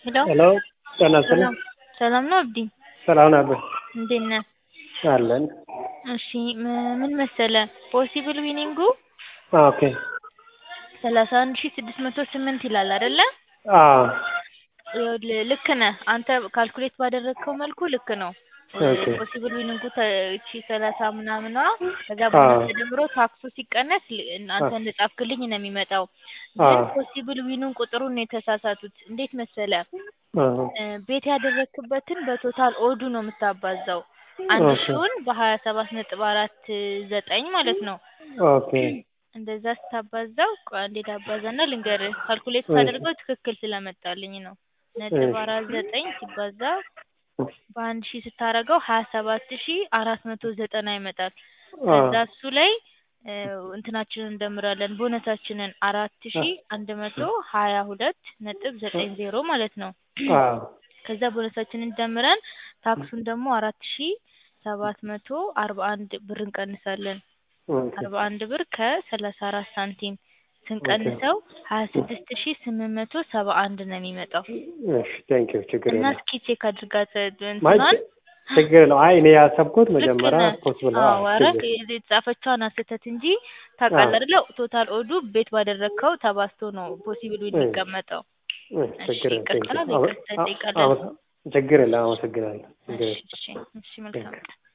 ሄሎ ሄሎ ጤና ይስጥልኝ። ሰላም ሰላም ነው አብዲ? ሰላም ነህ? እንዴት ነህ? አለን። እሺ ም- ምን መሰለ ፖሲብል ዊኒንጉ ኦኬ። ሰላሳ አንድ ሺህ ስድስት መቶ ስምንት ይላል አይደለ? አዎ ይኸውልህ ልክ ነህ አንተ ካልኩሌት ባደረግከው መልኩ ልክ ነው። ኦኬ። ፖሲብል ዊኒንጉ ተ- እቺ ሰላሳ ምናምኗ ከዛ አዎ። በኋላ ተደምሮ ታክሱ ሲቀነስ ል- አንተ አዎ። እንደጻፍክልኝ ነው የሚመጣው። ግን አዎ። ፖሲብል ዊኑን ቁጥሩን ነው የተሳሳቱት። እንዴት መሰለ አዎ። እ፣ ቤት ያደረግክበትን በቶታል ኦዱ ነው የምታባዛው። አንድ ኦኬ። ሺውን በሀያ ሰባት ነጥብ አራት ዘጠኝ ማለት ነው። ኦኬ። እንደዛ ስታባዛው ቆይ አንዴ ላባዛና ልንገርህ። ካልኩሌት እሺ። ሳደርገው ትክክል ስለመጣልኝ ነው። ነጥብ እሺ። አራት ዘጠኝ ሲባዛ በአንድ ሺህ ስታረገው ሀያ ሰባት ሺህ አራት መቶ ዘጠና ይመጣል። ከዛ አዎ። እሱ ላይ እ፣ እንትናችንን እንደምራለን ቦነሳችንን አራት ሺህ አንድ መቶ ሀያ ሁለት ነጥብ ዘጠኝ ዜሮ ማለት ነው። አዎ። ከዛ ቦነሳችንን ደምረን ታክሱን ደግሞ አራት ሺህ ሰባት መቶ አርባ አንድ ብር እንቀንሳለን። ኦኬ። አርባ አንድ ብር ከሰላሳ አራት ሳንቲም ስንቀንሰው ሀያ ስድስት ሺህ ስምንት መቶ ሰባ አንድ ነው የሚመጣው። እሺ ቴንኪው ችግር እና የለም። እስኪ ቼክ አድርጋት ማይ እንትኗን ችግር የለው። አይ እኔ ያሰብኩት ልክ መጀመሪያ ነህ። ፖስብል አዎ ኧረ የተጻፈችዋን ስህተት እንጂ ታውቃለህ አይደለ? ቶታል ኦዱ ቤት ባደረግከው ተባዝቶ ነው ፖሲብል ዊን የሚቀመጠው። እሺ ችግር የለም። ይቅርታ ቴንኪው ይቅርታ እንጠይቃለን። ችግር የለም። አመሰግናለሁ። ችግር እሺ የለም። እሺ እሺ መልካም